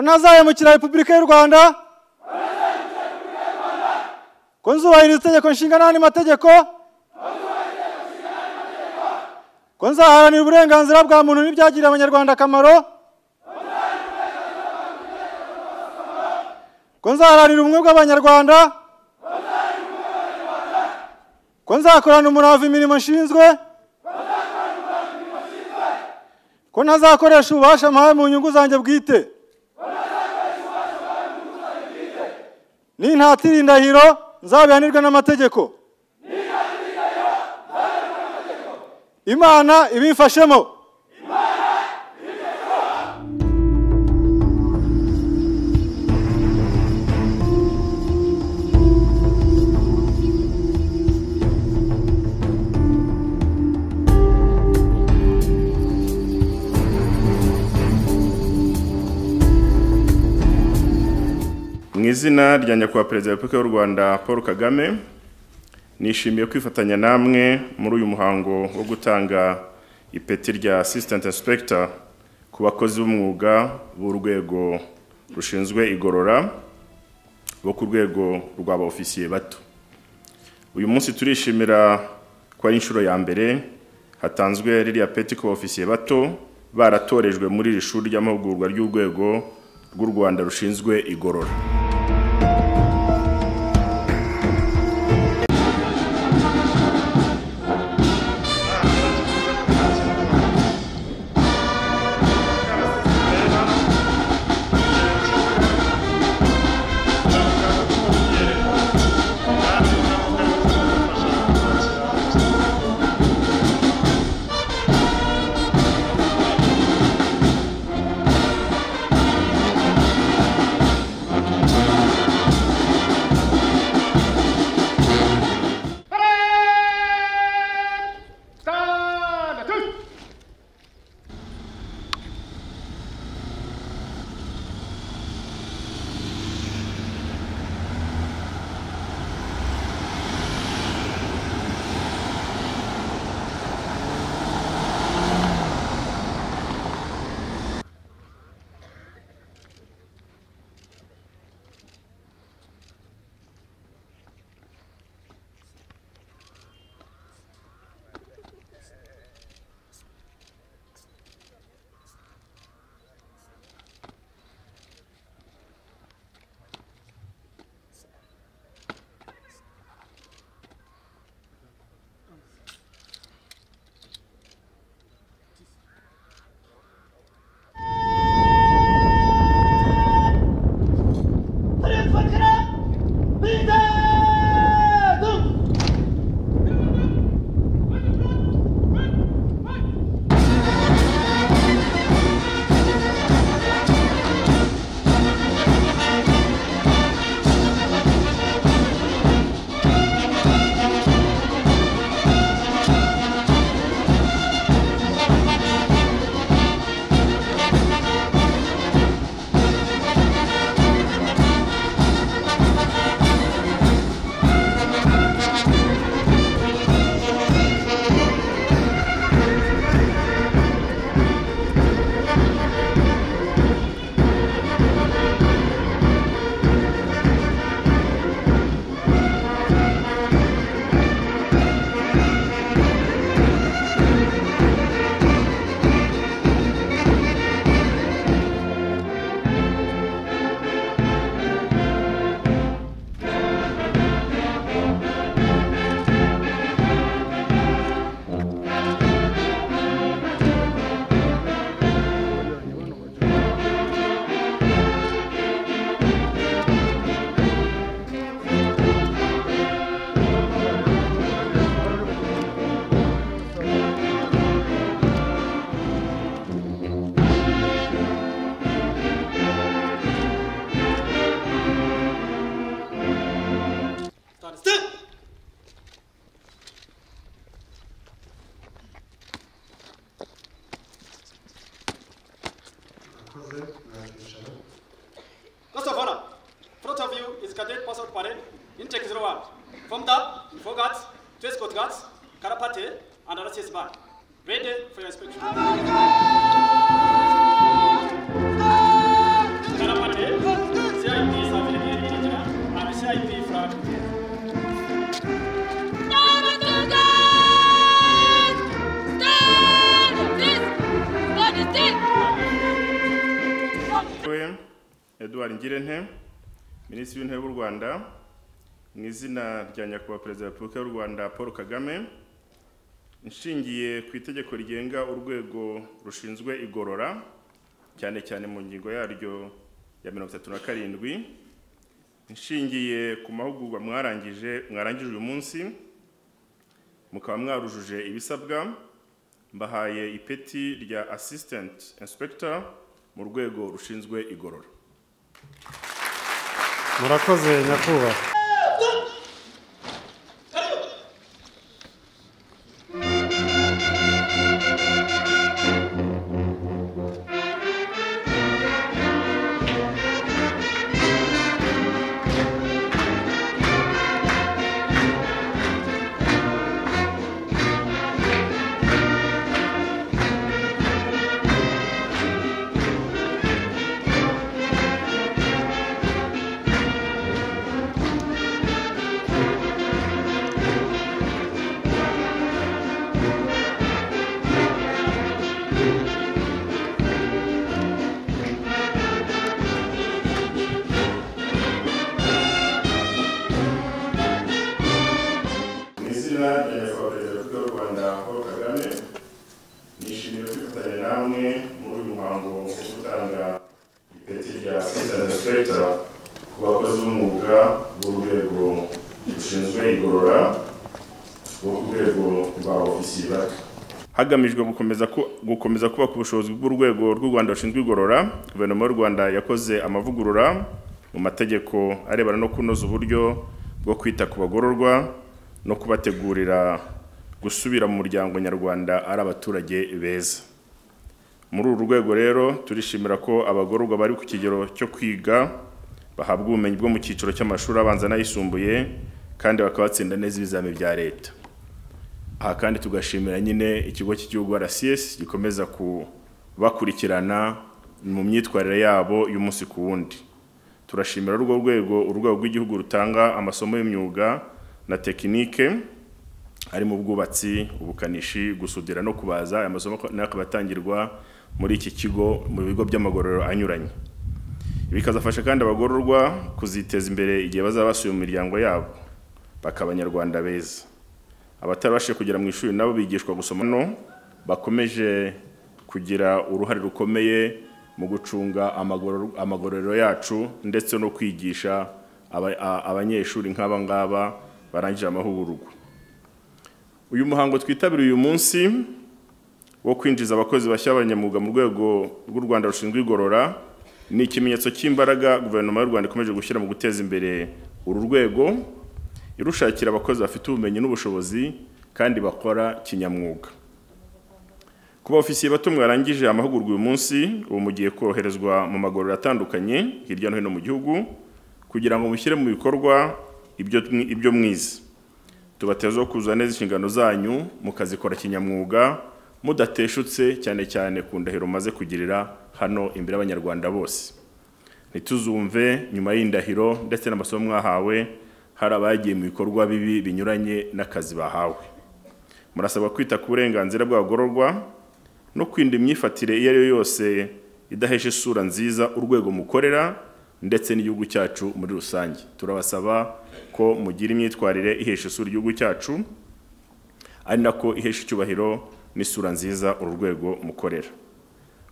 ntazayamukira repubulika y'u rwanda ko nzubahiriza itegeko nshinga n'andi mategeko ko nzaharanira uburenganzira bwa muntu n'ibyagirira abanyarwanda akamaro ko nzaharanira ubumwe bw'abanyarwanda ko nzakorana umurava imirimo nshinzwe ko ntazakoresha ububasha mpawe mu nyungu zanjye bwite nintatira indahiro nzabihanirwe n'amategeko imana ibimfashemo mu izina rya nyakubahwa perezida wa repubulika y'u rwanda paul kagame nishimiye kwifatanya namwe muri uyu muhango wo gutanga ipeti rya assistant inspector ku bakozi b'umwuga b'urwego rushinzwe igorora bo ku rwego rw'aba ofisiye bato uyu munsi turishimira ko ari inshuro ya mbere hatanzwe ririya peti ku ba ofisiye bato baratorejwe muri iri shuri ry'amahugurwa ry'urwego rw'u rwanda rushinzwe igorora Stand up! murakoze mwakicara First of all, front of you is Cadet Passport Parade in Czech Slovak. From that, Fogats, Trescott Guards, Karapate, and RCS Band. Ready for your inspection. Karapate. Edouard Ngirente minisitiri w'intebe w'u Rwanda mu izina rya nyakubahwa perezida wa repubulika y'u Rwanda Paul Kagame nshingiye ku itegeko rigenga urwego rushinzwe igorora cyane cyane mu ngingo yaryo ya mirongo itatu na karindwi nshingiye ku mahugurwa mwarangije mwarangije uyu munsi mukaba mwarujuje ibisabwa mbahaye ipeti rya assistant inspector mu rwego rushinzwe igorora murakoze nyakubahwa mu izina rya nyakubahwa perezida wa repubulika y'u rwanda paul kagame nishimiye kwifatanya namwe muri uyu muhango wo gutanga ipeti rya assistant inspector ku bakozi b'umwuga b'urwego rushinzwe igorora rwo ku rwego rwa ofisiye bato hagamijwe gukomeza ku- gukomeza kubaka ubushobozi bw'urwego rw'u Rwanda rushinzwe igorora guverinoma y'u Rwanda yakoze amavugurura mu mategeko arebana no kunoza uburyo bwo kwita ku bagororwa no kubategurira gusubira mu muryango nyarwanda ari abaturage beza muri uru rwego rero turishimira ko abagororwa bari ku kigero cyo kwiga bahabwa ubumenyi bwo mu cyiciro cy'amashuri abanza n'ayisumbuye kandi bakaba batsinda neza ibizamini bya leta aha kandi tugashimira nyine ikigo cy'igihugu RCS gikomeza kubakurikirana mu myitwarire yabo y'umunsi ku wundi turashimira urwo rwego urwego rw'igihugu rutanga amasomo y'imyuga na tekinike harimo ubwubatsi ubukanishi gusudira no kubaza aya masomo nayo akaba atangirwa muri iki kigo mu bigo by'amagororero anyuranye bikazafasha kandi abagororwa kuziteza imbere igihe bazaba basuye mu miryango yabo bakaba abanyarwanda beza abatarabashije kugera mu ishuri nabo bigishwa gusoma no bakomeje kugira uruhare rukomeye mu gucunga amagoror- amagororero yacu ndetse no kwigisha aba- a- abanyeshuri nk'aba ngaba barangije amahugurwa uyu muhango twitabiriye uyu munsi wo kwinjiza abakozi bashya b'abanyamwuga mu rwego rw'u Rwanda rushinzwe igorora ni ikimenyetso cy'imbaraga guverinoma y'u Rwanda ikomeje gushyira mu guteza imbere uru rwego irushakira abakozi bafite ubumenyi n'ubushobozi kandi bakora kinyamwuga ku baofisiye bato mwarangije amahugurwa uyu munsi ubu mugiye koherezwa mu magororero atandukanye hirya no hino mu gihugu kugira ngo mushyire mu bikorwa ibyo mwi- ibyo mwize tubateza kuzuza neza inshingano zanyu mukazikora kinyamwuga mudateshutse cyane cyane ku ndahiro umaze kugirira hano imbere y'abanyarwanda bose ntituzumve nyuma y'indahiro ndetse n'amasomo mwahawe hari abagiye mu bikorwa bibi binyuranye n'akazi bahawe murasabwa kwita ku burenganzira bw'abagororwa no kwirinda imyifatire iyo ari yo yose idahesha isura nziza urwego mukorera ndetse n'igihugu cyacu muri rusange turabasaba ko mugira imyitwarire ihesha isura igihugu cyacu ari nako ihesha icyubahiro n'isura nziza uru rwego mukorera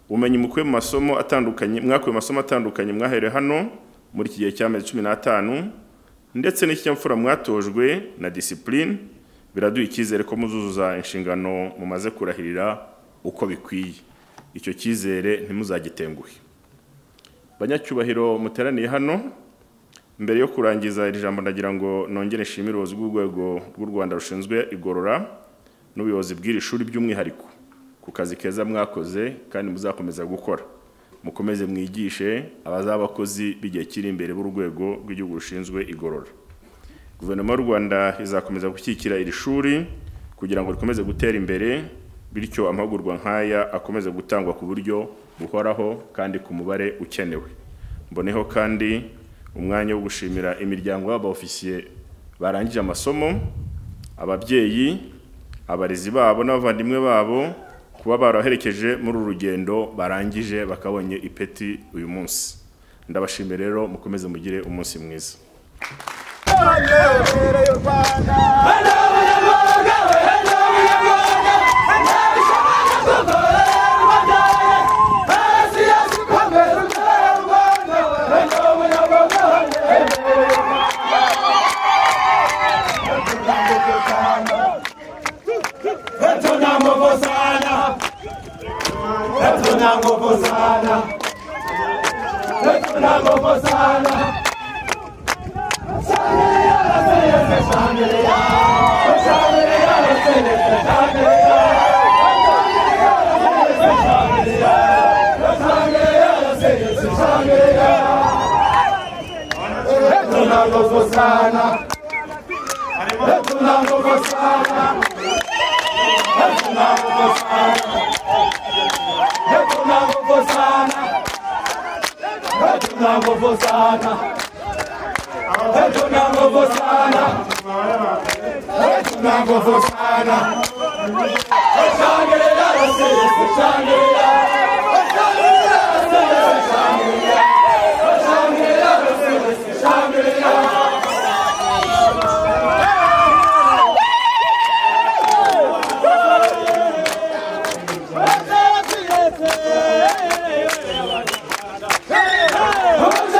ubumenyi mukuye mu masomo atandukanye mwakuye mu masomo atandukanye mwaherewe hano muri iki gihe cy'amezi cumi n'atanu ndetse n'ikinyabupfura mwatojwe na disipurine biraduha icyizere ko muzuzuza inshingano mumaze kurahirira uko bikwiye icyo cyizere ntimuzagitenguhe banyacyubahiro muteraniye hano mbere yo kurangiza iri jambo ndagira ngo nongere nshimire ubuyobozi bw'urwego rw'u Rwanda rushinzwe igorora n'ubuyobozi bw'iri shuri by'umwihariko ku kazi keza mwakoze kandi muzakomeza gukora mukomeze mwigishe abazaba abakozi b'igihe kiri imbere b'urwego rw'igihugu rushinzwe igorora guverinoma y'u Rwanda izakomeza gushyigikira iri shuri kugira ngo rikomeze gutera imbere bityo amahugurwa nk'aya akomeze gutangwa ku buryo buhoraho kandi ku mubare ukenewe mboneho kandi umwanya wo gushimira imiryango y'abaofisiye barangije amasomo ababyeyi abarezi babo n'abavandimwe babo kuba baraherekeje muri uru rugendo barangije bakabonye ipeti uyu munsi ndabashimiye rero mukomeze mugire umunsi mwiza Hatuna nguvu sana, hatuna nguvu sana, hatuna nguvu sana. Hatuna nguvu sana, hatuna nguvu sana. Hatuna nguvu sana, hatuna nguvu sana, hatuna nguvu sana, hatuna nguvu sana. Shangilia, Rusi, shangilia.